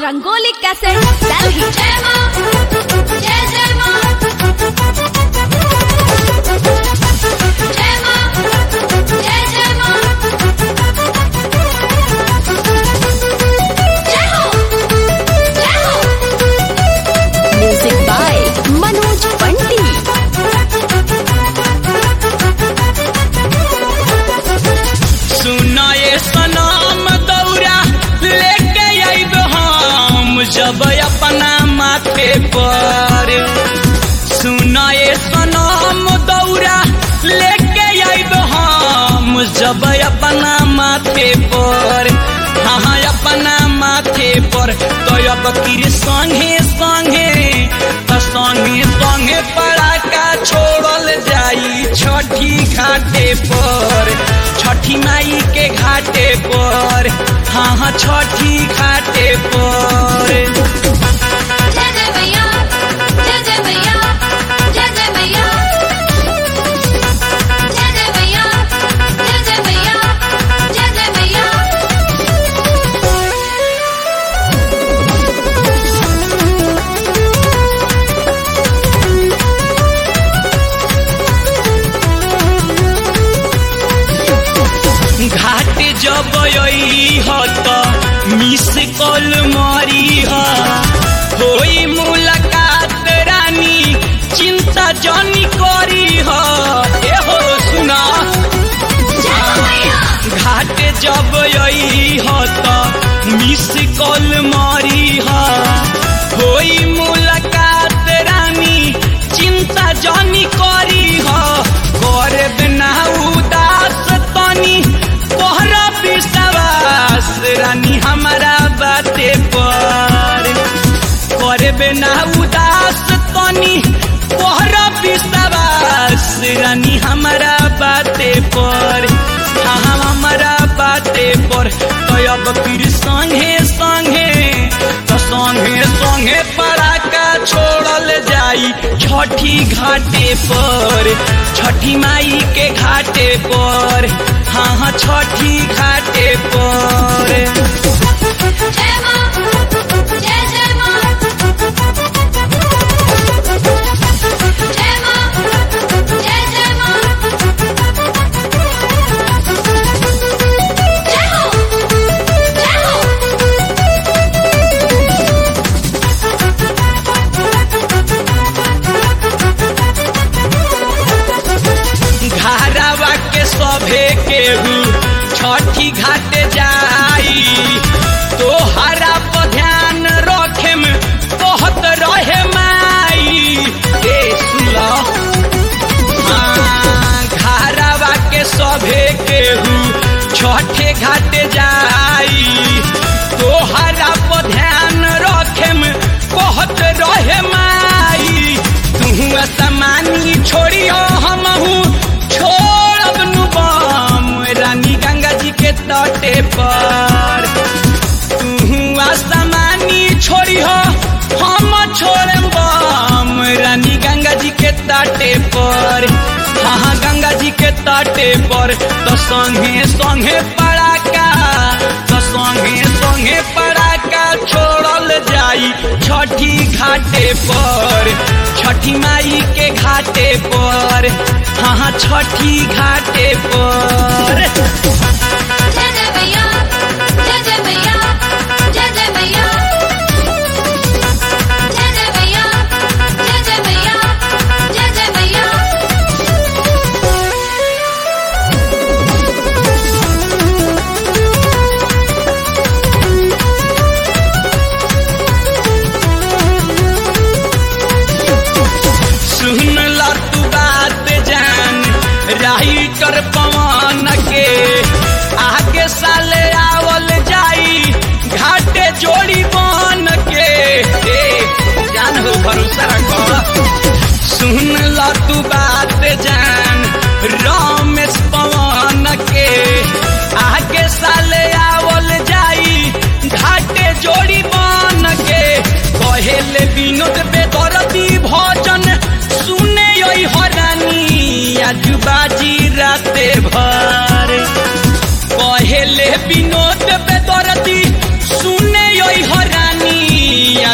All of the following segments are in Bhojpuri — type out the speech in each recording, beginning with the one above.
रंगोली कैसेट दिल्ली जय मां जय जय मां जय मां जय जय मां जय हो जय हो म्यूजिक बाय मनोज पंडित सुनाए सनाम दौरा लेके आइब हम जब अपना माथे पर सुनाए सनाम दौरा लेके आइब हम जब अपना माथे पर हाँ अपना माथे पर तो अब किर संगे संगे तो संगे संगे पड़ाका छोड़ल जाई छठी घाटे पर छठी माई के घाटे पर हाँ हाँ छठी घाटे पर जय जय मैया जय जय मैया जय जय मैया जय जय मैया जय जय मैया जय जय मैया घाट जब ह त मिस कॉल मारी ह होई मुलाकात रानी चिंता जनी करी ह ए हो सुना घाट जब ह त मिस कॉल मारी ह होई मुलाकात रानी चिंता जनी करी ह करे बिना उदास तनी तोहरा विश्वास रानी हमारा बाते पर करे बिना उदास तनी तोहरा विश्वास रानी हमारा बाते पर हाँ हमारा बाते पर तो अब फिर संगे संगे तो संगे संगे पड़ाका छोड़ल जाई छठी घाटे पर छठी माई के घाटे पर हाँ हाँ छठी घाटे पर जय मां जय जय मां जय मां जय जय मां जय हो जय हो घारावा के सभे केहू छठी घाट जाई तो हरा पर ध्यान रखे में कहत रहे माई ए सुला घारावा के सभे केहू छठे घाट जाई तो हरा पर ध्यान रखे में कहत रहे माई तू असमानी छोड़ियो हमहू छोड़ब नु बम रानी गंगा जी के तटे पर तू असमानी छोड़ियो हम छोड़म बम रानी गंगा जी के तटे पर हाँ हाँ, गंगा जी के तटे पर तो संगे संगे पड़ाका तो संगे संगे पड़ाका छोड़ल जाई छठी घाटे पर छठी माई के घाटे पर हाँ हाँ, छठी घाटे पर जय जय मैया जय जय मैया जय जय मैया जय जय मैया जय जय मैया जय जय मैया सुन ला तू बात जान राइटर पवन के आगे साले आवल जाई घाटे जोड़ी बन के ए, जान हो भरोसा रखो सुन ला तू बात जान रमेश पवन के आगे साले आवल जाई घाटे जोड़ी बन के कहेले विनोद बेदरती भजन सुने यही हरानी आज बाजी राते भर कहेले विनोद बेदरती सुने यही हरानी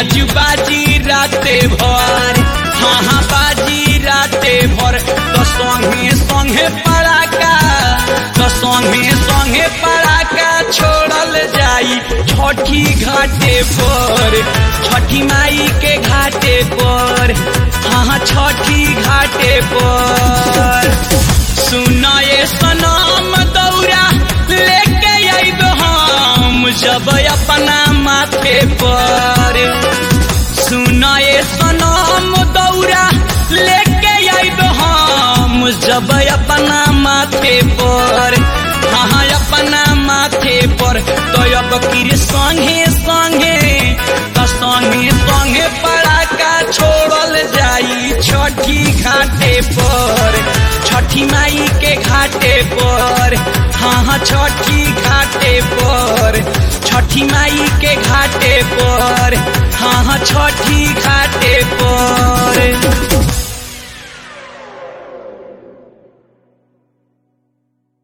आज बाजी राते भर हाँ हाँ बाजी राते भर तो संगे संगे पड़ाका तो संगे संगे पड़ाका छोड़ल जाई छठी घाटे पर छठी माई के घाटे पर हाँ हाँ छठी घाटे पर सुनाए सनम दौरा लेके आइब हम जब अपना माथे पर सुनाए सनम दौरा लेके आइब हम जब अपना माथे पर हाँ अपना माथे पर तो अब किर संगे संगे तो संगे संगे पड़ाका छोड़ल जाई छठी घाटे पर छठी माई के घाटे पर हाँ हाँ छठी घाटे पर छठी माई के घाटे पर हाँ हाँ